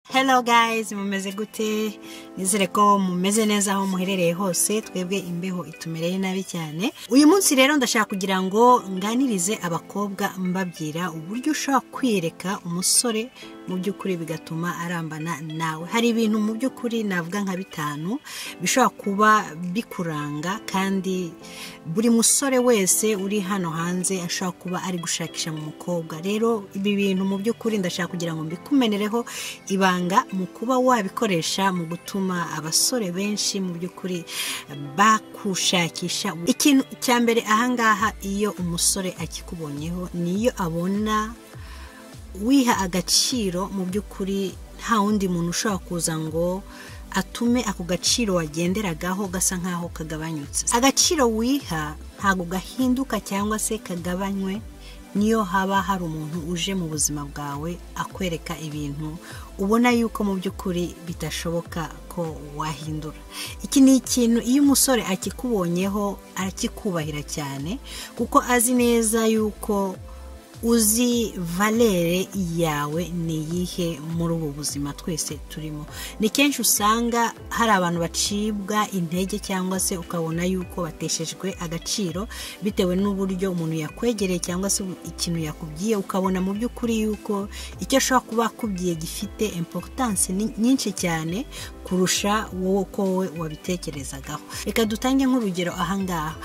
hello guys mumeze gute nizere ko mumeze neza aho muherereye hose twebwe imbeho itumereye nabi cyane uyu munsi rero ndashaka kugira ngo nganirize abakobwa mbabwira uburyo ushobora kwiyereka umusore mu by'ukuri bigatuma arambana nawe hari ibintu mu by'ukuri navuga nka bitanu bishobora kuba bikuranga kandi buri musore wese uri hano hanze ashobora kuba ari gushakisha mu mukobwa rero ibi bintu mu by'ukuri ndashaka kugira ngo mbikumenereho ibanga mu kuba wabikoresha mu gutuma abasore benshi mu by'ukuri bakushakisha ikintu cya mbere ahangaha iyo umusore akikubonyeho ni iyo abona wiha agaciro mu by'ukuri nta wundi muntu ushobora kuza ngo atume ako gaciro wagenderagaho gasa nk'aho kagabanyutse agaciro wiha ntabwo gahinduka cyangwa se kagabanywe niyo haba hari umuntu uje mu buzima bwawe akwereka ibintu ubona yuko mu by'ukuri bidashoboka ko wahindura iki ni ikintu iyo umusore akikubonyeho arakikubahira cyane kuko azi neza yuko uzi valere yawe ni iyihe muri ubu buzima twese turimo ni kenshi usanga hari abantu bacibwa intege cyangwa se ukabona yuko bateshejwe agaciro bitewe n'uburyo umuntu yakwegereye cyangwa se ikintu yakubwiye ukabona mu by'ukuri yuko icyo ashobora kuba akubwiye gifite importance nyinshi cyane kurusha wowe uko wowe wabitekerezagaho reka dutange nk'urugero ahangaha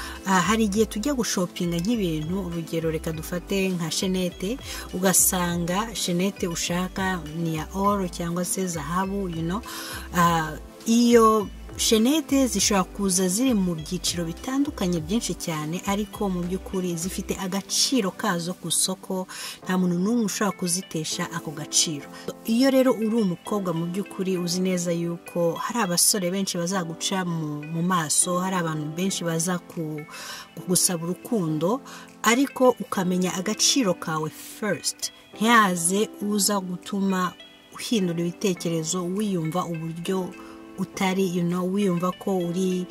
hari igihe tujya gushopinga nk'ibintu urugero reka dufate nka shenete ugasanga shenete ushaka ni iya oro cyangwa se zahabu yuno iyo shenete zishobora kuza ziri mu byiciro bitandukanye byinshi cyane ariko mu by'ukuri zifite agaciro kazo ku isoko nta muntu n'umwe ushobora kuzitesha ako gaciro iyo rero uri umukobwa mu by'ukuri uzi neza yuko hari abasore benshi bazaguca mu maso hari abantu benshi baza kugusaba urukundo ariko ukamenya agaciro kawe first ntiyaze uza gutuma uhindura ibitekerezo wiyumva uburyo utari wiyumva ko uri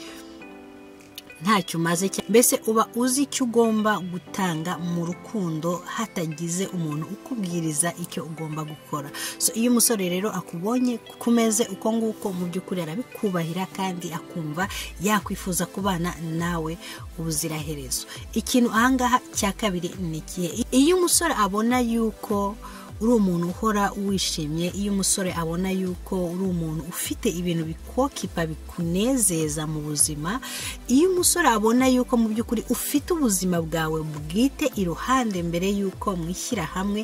ntacyo umaze mbese uba uzi icyo ugomba gutanga mu rukundo hatagize umuntu ukubwiriza icyo ugomba gukora so iyo umusore rero akubonye ku meze uko nguko mu by'ukuri arabikubahira kandi akumva yakwifuza kubana nawe ubuziraherezo ikintu ahangaha cya kabiri ni ikihe iyo umusore abona yuko uri umuntu uhora wishimye iyo umusore abona yuko uri umuntu ufite ibintu bikokipa bikunezeza mu buzima iyo umusore abona yuko mu by'ukuri ufite ubuzima bwawe bwite iruhande mbere y'uko mwishyira hamwe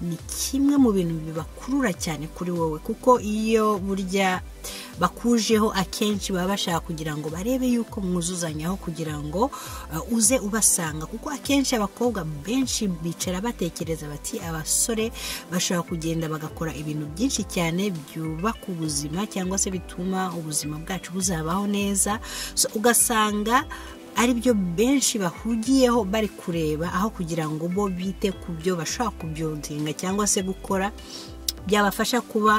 ni kimwe mu bintu bibakurura cyane kuri wowe kuko iyo burya bakujeho akenshi baba bashaka kugira ngo barebe yuko mwuzuzanyaho kugira ngo uze ubasanga kuko akenshi abakobwa benshi bicara batekereza bati abasore bashobora kugenda bagakora ibintu byinshi cyane byubaka ubuzima cyangwa se bituma ubuzima bwacu buzabaho neza ugasanga ari byo benshi bahugiyeho bari kureba aho kugira ngo bo bite ku byo bashobora kubyodinga cyangwa se gukora byabafasha kuba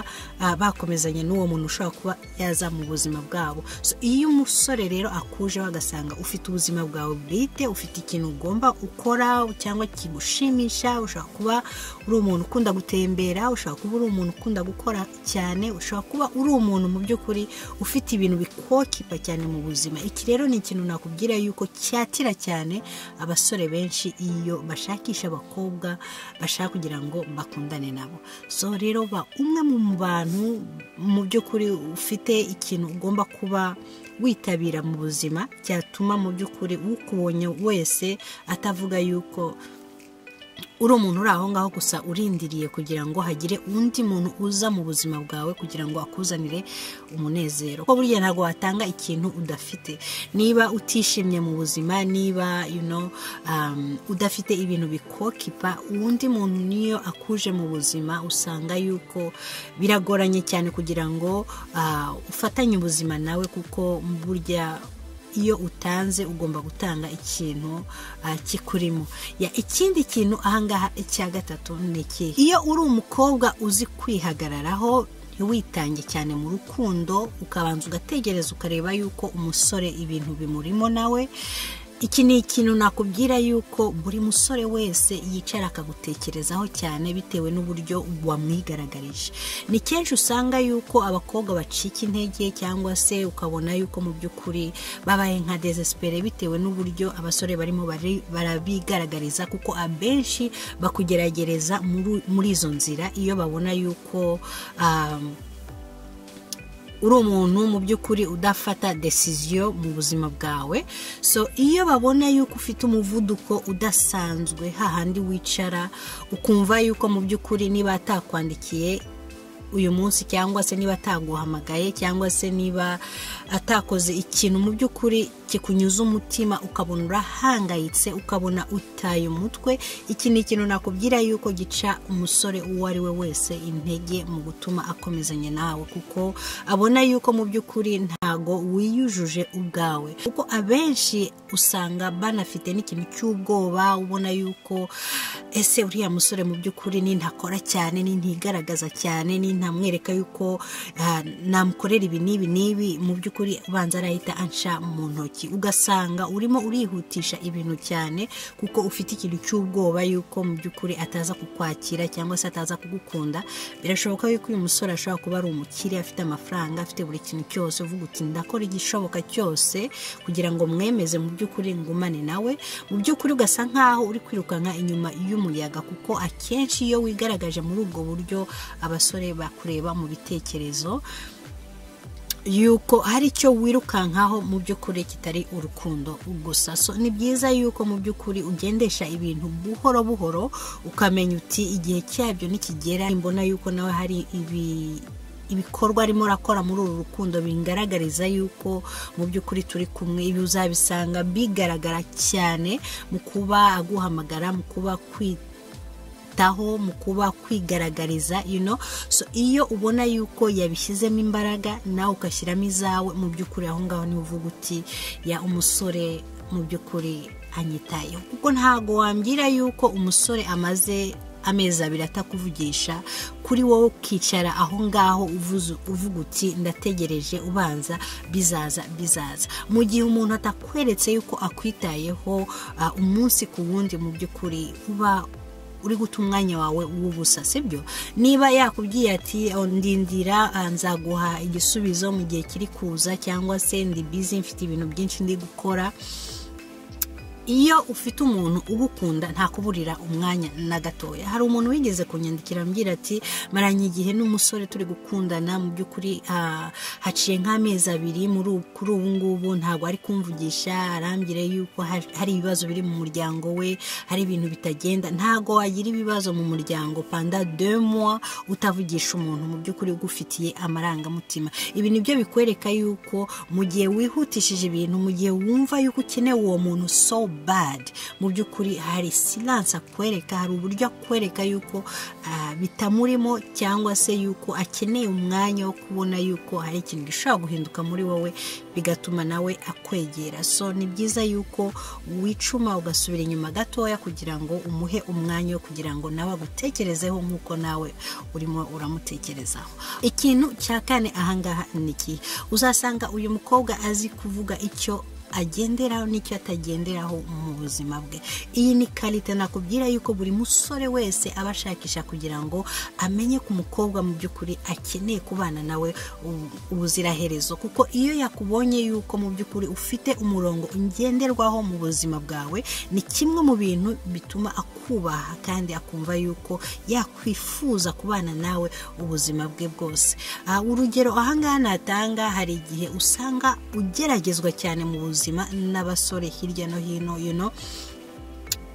bakomezanya n'uwo muntu ushobora kuba yaza mu buzima bwabo iyo umusore rero akuje bagasanga ufite ubuzima bwawe bwite ufite ikintu ugomba ukora cyangwa kigushimisha ushobora kuba uri umuntu ukunda gutembera ushobora kuba uri umuntu ukunda gukora cyane ushobora kuba uri umuntu mu by'ukuri ufite ibintu bikokipa cyane mu buzima iki rero ni ikintu nakubwira yuko cyatira cyane abasore benshi iyo bashakisha abakobwa bashaka kugira ngo bakundane nabo so rero rero ba umwe mu bantu mu by'ukuri ufite ikintu ugomba kuba witabira mu buzima cyatuma mu by'ukuri ukubonye wese atavuga yuko uri umuntu uri aho ngaho gusa urindiriye kugira ngo hagire undi muntu uza mu buzima bwawe kugira ngo akuzanire umunezero ko burya ntabwo watanga ikintu udafite niba utishimye mu buzima niba udafite ibintu bikokipa undi muntu niyo akuje mu buzima usanga yuko biragoranye cyane kugira ngo ufatanye ubuzima nawe kuko burya iyo utanze ugomba gutanga ikintu kikurimo ikindi kintu ahangaha icya gatatu ni iki iyo uri umukobwa uzi kwihagararaho ntiwitange cyane mu rukundo ukabanza ugategereza ukareba yuko umusore ibintu bimurimo nawe iki ni ikintu nakubwira yuko buri musore wese yicara akagutekerezaho cyane bitewe n'uburyo wamwigaragarije ni kenshi usanga yuko abakobwa bacika intege cyangwa se ukabona yuko mu by'ukuri babaye nka desesipere bitewe n'uburyo abasore barimo bari- barabigaragariza kuko abenshi bakugeragereza muri- muri izo nzira iyo babona yuko um, uri umuntu mu by'ukuri udafata desiziyo mu buzima bwawe so iyo babona yuko ufite umuvuduko udasanzwe hahandi wicara ukumva yuko mu by'ukuri niba atakwandikiye uyu munsi cyangwa se niba ataguhamagaye cyangwa se niba atakoze ikintu mu by'ukuri kikunyuza umutima ukabona urahangayitse ukabona utaye umutwe iki ni ikintu nakubwira yuko gica umusore uwo ari we wese intege mu gutuma akomezanya nawe kuko abona yuko mu by'ukuri ntago wiyujuje ubwawe kuko abenshi usanga banafite n'ikintu cy'ubwoba ubona yuko ese uriya musore mu by'ukuri nintakora cyane nintigaragaza cyane nintamwereka yuko ah, namukorera ibi n'ibi n'ibi mu by'ukuri ubanza arahita anca mu ntoki ugasanga urimo urihutisha ibintu cyane kuko ufite ikintu cy'ubwoba yuko mu by'ukuri ataza kukwakira cyangwa se ataza kugukunda birashoboka yuko uyu musore ashobora kuba ari umukire afite amafaranga afite buri kintu cyose uvuga uti ndakora igishoboka cyose kugira ngo mwemeze mu by'ukuri ngumane nawe mu by'ukuri ugasa nkaho uri kwirukanka inyuma y'umuyaga kuko akenshi iyo wigaragaje muri ubwo buryo abasore bakureba mu bitekerezo yuko hari icyo wirukankaho mu by'ukuri kitari urukundo gusa so ni byiza yuko mu by'ukuri ugendesha ibintu buhoro buhoro ukamenya uti igihe cyabyo nikigera mbona yuko nawe hari ibi ibikorwa arimo arakora muri uru rukundo bingaragariza yuko mu by'ukuri turi kumwe ibi uzabisanga bigaragara cyane mu kuba aguhamagara mu kuba kwita kwiyitaho mu kuba kwigaragariza you know so iyo ubona yuko yabishyizemo imbaraga nawe ugashyiramo izawe mu by'ukuri aho ngaho niba uvuga uti ya umusore mu by'ukuri anyitayeho kuko ntabwo wambwira yuko umusore amaze amezi abiri atakuvugisha kuri wowe ukicara aho ngaho uvuze- uvuga uti ndategereje ubanza bizaza bizaza mu gihe umuntu atakweretse yuko akwitayeho ah, umunsi ku wundi mu by'ukuri uba uri guta umwanya wawe w'ubusa sibyo niba yakubwiye ati "Oh, ndindira ah, nzaguha igisubizo mu gihe kiri kuza cyangwa se ndi bizi mfite ibintu byinshi ndi gukora iyo ufite umuntu ugukunda ntakuburira umwanya na gatoya hari umuntu wigeze kunyandikira ambwira ati maranye igihe n'umusore turi gukundana mu by'ukuri ah, haciye nk'amezi abiri muri ubu- kuri ubu ngubu ntabwo ari kumvugisha arambwira yuko hari hari ibibazo biri mu muryango we hari ibintu bitagenda ntabwo wagira ibibazo mu muryango panda deux mois utavugisha umuntu mu by'ukuri ugufitiye amarangamutima ibi ni byo bikwereka yuko mu gihe wihutishije ibintu mu gihe wumva yuko ukeneye uwo muntu so bad mu by'ukuri hari silanse akwereka hari uburyo akwereka yuko ah, bitamurimo cyangwa se yuko akeneye umwanya wo kubona yuko hari ikintu gishobora guhinduka muri wowe bigatuma nawe akwegera so ni byiza yuko wicuma ugasubira inyuma gatoya kugira ngo umuhe umwanya wo kugira ngo nawe agutekerezeho nk'uko nawe urimo uramutekerezaho ikintu cya kane ahangaha ni iki uzasanga uyu mukobwa azi kuvuga icyo agenderaho n'icyo atagenderaho mu buzima bwe iyi ni karite nakubwira yuko buri musore wese aba ashakisha kugira ngo amenye ku mukobwa mu by'ukuri akeneye kubana nawe ubu- ubuziraherezo kuko iyo yakubonye yuko mu by'ukuri ufite umurongo ngenderwaho mu buzima bwawe ni kimwe mu bintu bituma akubaha kandi akumva yuko yakwifuza kubana nawe ubuzima bwe bwose Ah, urugero ahangaha natanga hari igihe usanga ugeragezwa cyane mu buzima n'abasore hirya no hino you know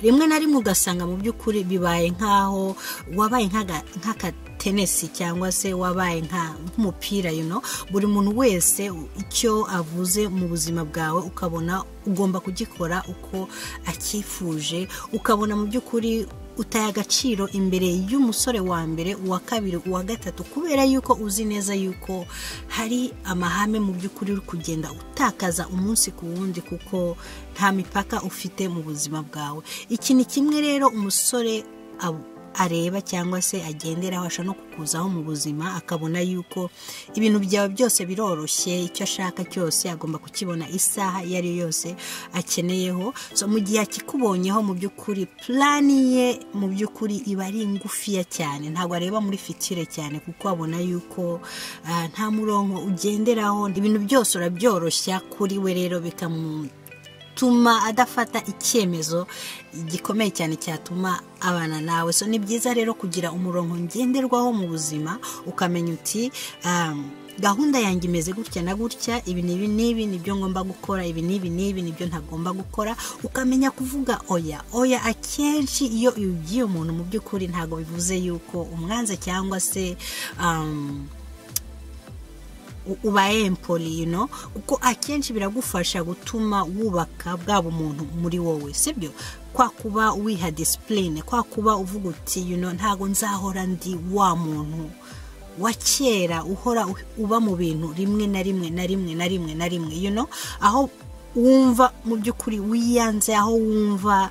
rimwe na rimwe ugasanga mu by'ukuri bibaye nk'aho wabaye nk'aga- nk'akatenesi cyangwa se wabaye nka- nk'umupira you know buri muntu wese icyo avuze mu buzima bwawe ukabona ugomba kugikora uko akifuje ukabona mu by'ukuri utaye agaciro imbere y'umusore wa mbere uwa kabiri uwa gatatu kubera yuko uzi neza yuko hari amahame mu by'ukuri uri kugenda utakaza umunsi ku wundi kuko nta mipaka ufite mu buzima bwawe iki ni kimwe rero umusore ab- areba cyangwa se agenderaho ashobora no kukuzaho mu buzima akabona yuko ibintu byawe byose biroroshye icyo ashaka cyose agomba kukibona isaha iyo ari yo yose akeneyeho so mu gihe akikubonyeho mu by'ukuri purani ye mu by'ukuri iba ari ngufiya cyane ntabwo areba muri fitire cyane kuko abona yuko ah, nta murongo ugenderaho ibintu byose urabyoroshya kuri we rero bikamu bituma adafata icyemezo gikomeye cyane cyatuma abana nawe so ni byiza rero kugira umurongo ngenderwaho mu buzima ukamenya uti um, gahunda yanjye imeze gutya na gutya ibi ni ibi n'ibi nibyo ngomba gukora ibi n'ibi n'ibi nibyo ntagomba gukora ukamenya kuvuga oya oya akenshi iyo ubwiye umuntu mu by'ukuri ntabwo bivuze yuko umwanze cyangwa se um, ubaye empoli no kuko akenshi biragufasha gutuma wubaka bwaba umuntu muri wowe sibyo kwa kuba wiha disipurine kwa kuba uvuga uti yuno ntabwo nzahora ndi wa muntu wa kera uhora uba mu bintu rimwe na rimwe na rimwe na rimwe na rimwe yuno aho wumva mu by'ukuri wiyanze aho wumva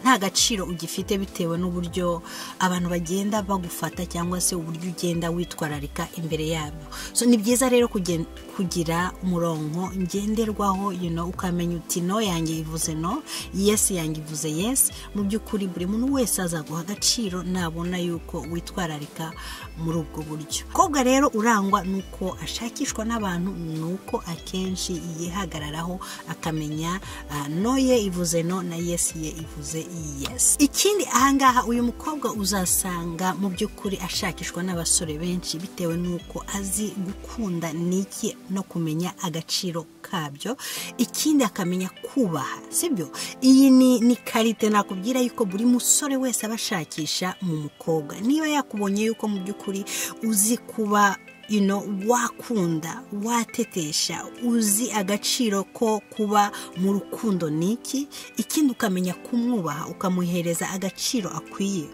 nta gaciro ugifite bitewe n'uburyo abantu bagenda bagufata cyangwa se uburyo ugenda witwararika imbere yabo so ni byiza rero kugira umurongo ngenderwaho yuno ukamenya uti no yanjye ivuze no yesi yanjye ivuze yesi mu by'ukuri buri muntu wese azaguha agaciro nabona yuko witwararika muri ubwo buryo kobwa rero urangwa nuko ashakishwa n'abantu nuko akenshi yihagararaho akamenya ah, no ye ivuze no na yesi ye ivuze yesi ikindi ahangaha uyu mukobwa uzasanga mu by'ukuri ashakishwa n'abasore benshi bitewe n'uko azi gukunda n'iki no kumenya agaciro kabyo ikindi akamenya kubaha sibyo iyi ni ni karite nakubwira yuko buri musore wese aba ashakisha mu mukobwa niba yakubonye yuko mu by'ukuri uzi kuba you know, wakunda watetesha uzi agaciro ko kuba mu rukundo ni iki ikindi ukamenya kumwubaha ukamuhereza agaciro akwiye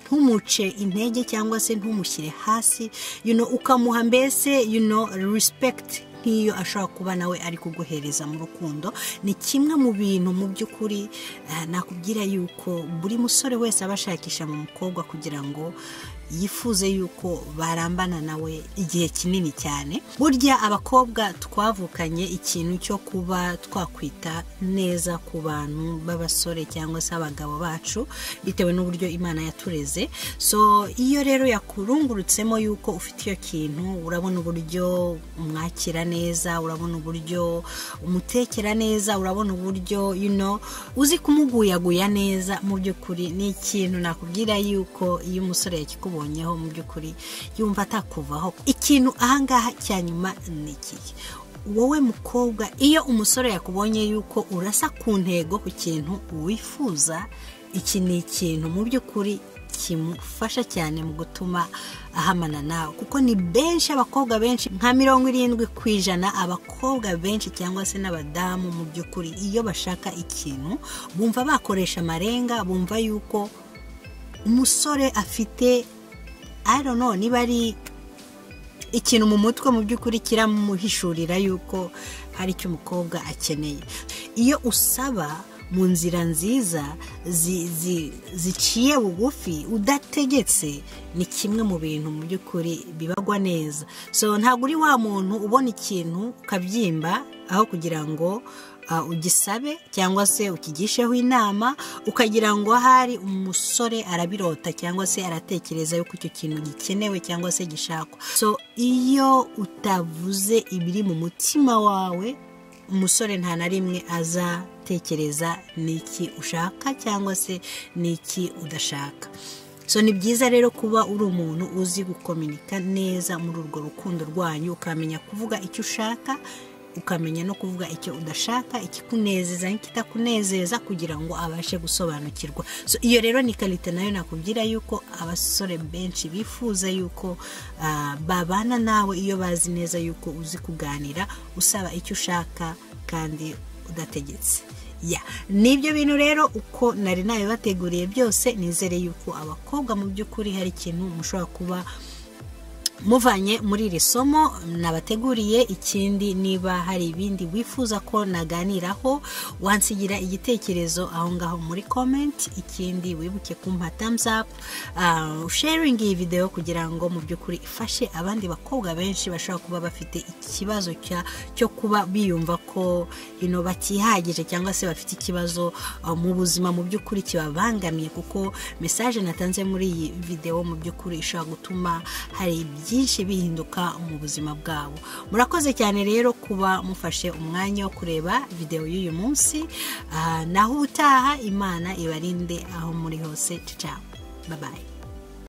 ntumuce intege cyangwa se ntumushyire hasi you know, ukamuha mbese you know, respect nk'iyo ashobora kuba nawe ari kuguhereza mu rukundo ni kimwe mu bintu mu by'ukuri eh, nakubwira yuko buri musore wese aba ashakisha mu mukobwa kugira ngo yifuze yuko barambana nawe igihe kinini cyane burya abakobwa twavukanye ikintu cyo kuba twakwita neza ku bantu b'abasore cyangwa se abagabo bacu bitewe n'uburyo imana yatureze so iyo rero yakurungurutsemo yuko ufite iyo kintu urabona uburyo umwakira neza urabona uburyo umutekera neza urabona uburyo you know, uzi kumuguyaguya neza mu by'ukuri ni ikintu nakubwira yuko iyo umusore yakikubu akubonyeho mu by'ukuri yumva atakuvaho ikintu ahangaha cya nyuma ni iki wowe mukobwa iyo umusore yakubonye yuko urasa ku ntego ku kintu wifuza iki ni ikintu mu by'ukuri kimufasha cyane mu gutuma ahamana nawe kuko ni benshi abakobwa benshi nka mirongo irindwi ku ijana abakobwa benshi cyangwa se n'abadamu mu by'ukuri iyo bashaka ikintu bumva bakoresha amarenga bumva yuko umusore afite I don't know niba ari ikintu mu mutwe mu by'ukuri kiramuhishurira yuko hari icyo umukobwa akeneye iyo usaba mu nzira nziza ziciye bugufi udategetse ni kimwe mu bintu mu by'ukuri bibagwa neza so ntabwo uri wa muntu ubona ikintu ukabyimba aho kugira ngo ugisabe cyangwa se ukigisheho inama ukagira ngo ahari umusore arabirota cyangwa se aratekereza yuko icyo kintu gikenewe cyangwa se gishakwa so iyo utavuze ibiri mu mutima wawe umusore nta na rimwe azatekereza n'iki ushaka cyangwa se n'iki udashaka so ni byiza rero kuba uri umuntu uzi gukominika neza muri urwo rukundo rwanyu ukamenya kuvuga icyo ushaka ukamenya no kuvuga icyo udashaka ikikunezeza n'ikitakunezeza kugira ngo abashe gusobanukirwa so iyo rero ni karite nayo nakubwira yuko abasore benshi bifuza yuko babana nawe iyo bazi neza yuko uzi kuganira usaba icyo ushaka kandi udategetse ya nibyo bintu rero uko nari nabibateguriye byose nizere yuko abakobwa mu by'ukuri hari ikintu mushobora kuba muvanye muri iri somo nabateguriye ikindi niba hari ibindi wifuza ko naganiraho wansigira igitekerezo aho ngaho muri komenti ikindi wibuke kumpa tamuzapu sharingi iyi videwo kugira ngo mu by'ukuri ifashe abandi bakobwa benshi bashobora kuba bafite ikibazo cyo kuba biyumva ko ino batihagije cyangwa se bafite ikibazo mu buzima mu by'ukuri kibabangamiye kuko mesaje natanze muri iyi videwo mu by'ukuri ishobora gutuma hari byinshi bihinduka mu buzima bwabo murakoze cyane rero kuba mufashe umwanya wo kureba videwo y'uyu munsi naho utaha imana ibarinde aho muri hose cicawe babaye